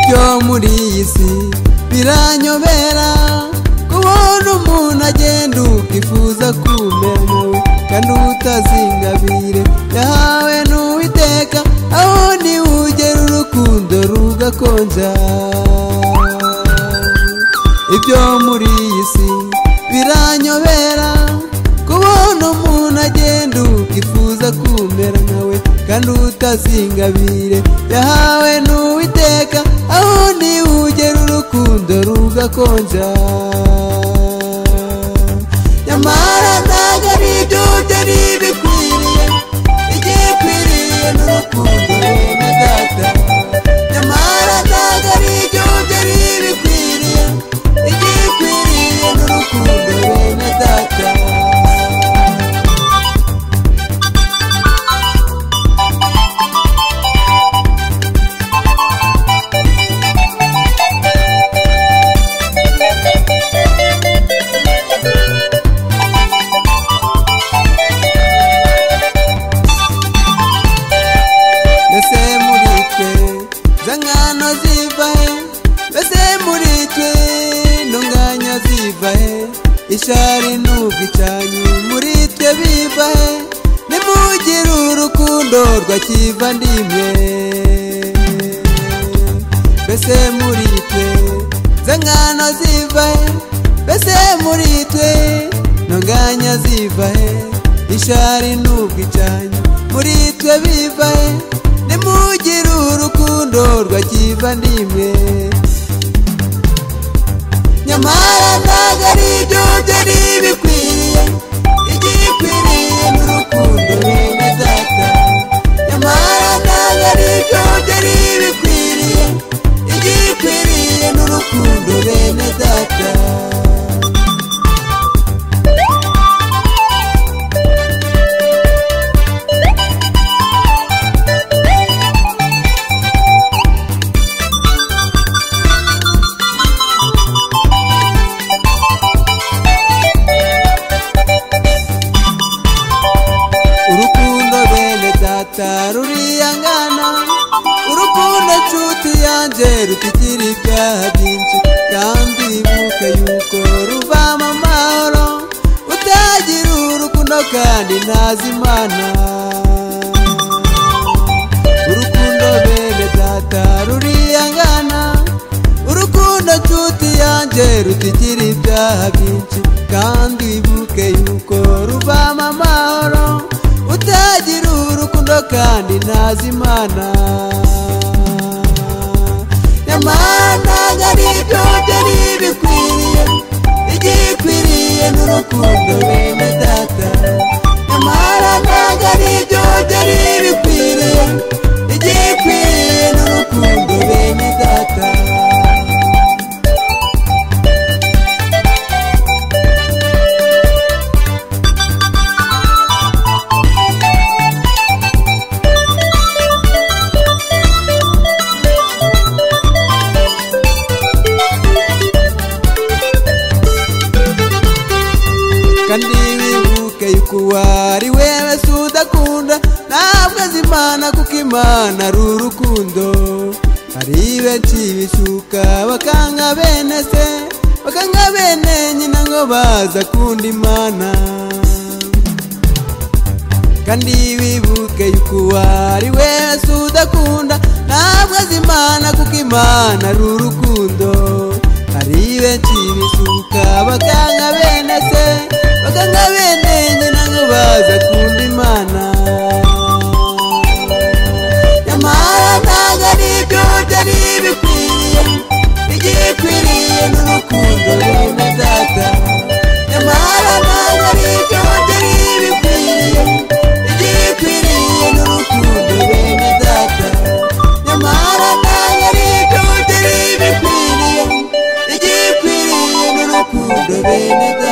byo muri iyi si biranyobera kubona umuntu agenda ukifuza kumenya kandi utazingabire yahawe n'uwiteka aho ntiwugera urukundo rugakonja ibyo muri iyi si biranyobera kubona umuntu agenda ukifuza kumera nkawe kandi utazingabire yahawe n'uwiteka aho ntiwugera urukundo rugakonja nyamara ntabwo ari ibyo urya ntibikwiriye igikwiriye n'urukundo bene data nyamara ntabwo ari ibyo urya ntibikwiriye igikwiriye n'urukundo bene data mbese muri twe za nkano ziva he mbese muri twe ntunganya ziva he ishari n'ubwicanyi muri twe biva he nimugire urukundo rwa kivandimwe mbese muri twe za nkano ziva he mbese muri twe ntunganya ziva he ishari n'ubwicanyi muri twe biva he nimugire urukundo rwa kivandimwe nyamara ntabwo ari ibyo byo ntibikwiriye igikwiriye n'urukundo bene data nyamara ntabwo ari ibyo byo ntibikwiriye igikwiriye n'urukundo bene data urukundo bene data ruriyangana urukundo nshuti yanjye rutikira ibyaha byinshi kandi ibuke yuko ruvamo amahoro utagira urukundo kandi ntazi imana urukundo bene data ruriyangana urukundo nshuti yanjye rutikira ibyaha byinshi kandi wibuke yuko ruvamo amahoro utagira urukundo kandi ntazi imana nyamara ntabwo ari ibyo byo ntibikwiriye igikwiriye n'urukundo bene data nyamara ntabwo ari ibyo byo ntibikwiriye igikwiriye n'urukundo bene data kandi wibuke yuko uwari wewe si udakunda ntabwo azi imana kuko imana ari urukundo hari benshi bishuka bakanga bene se bakanga bene nyina ngo baza kunda imana kandi wibuke yuko uwari wewe si udakunda ntabwo azi imana kuko imana ari urukundo hari benshi bisuka bakanga bene se bakanga bene nyina ngo baza kunda imana nyamara ntabwo ari ibyo byari bikwiriye igikwiriye n'urukundo bene data nyamara ntabwo ari ibyo byari bikwiriye igikwiriye n'urukundo bene data nyamara ntabwo ari ibyo byari bikwiriye igikwiriye n'urukundo bene data